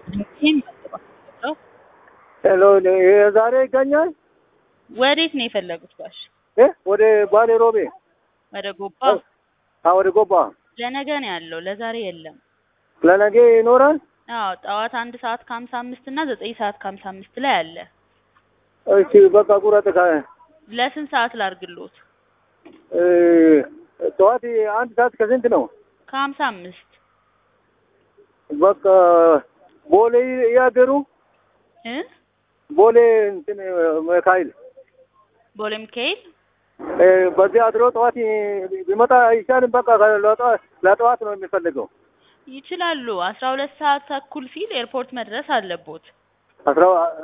ድምፄን መጥቷል። ሄሎ ዛሬ ይገኛል ወዴት ነው የፈለጉት ጋሽ? እ ወደ ባሌ ሮቤ ወደ ጎባ? አ ወደ ጎባ ለነገ ነው ያለው፣ ለዛሬ የለም። ለነገ ይኖራል። አዎ ጠዋት አንድ ሰዓት ከሀምሳ አምስት እና ዘጠኝ ሰዓት ከሀምሳ አምስት ላይ አለ። እሺ በቃ ቁረጥ። ከ ለስንት ሰዓት ላርግሎት? እ ጠዋት አንድ ሰዓት ከስንት ነው? ከሀምሳ አምስት በቃ ቦሌ ያደሩ እ ቦሌ እንትን ሚካኤል ቦሌ ሚካኤል እ በዚህ አድሮ ጠዋት ቢመጣ አይቻልም። በቃ ለጠዋት ለጠዋት ነው የሚፈልገው። ይችላሉ። አስራ ሁለት ሰዓት ተኩል ሲል ኤርፖርት መድረስ አለቦት። አስራ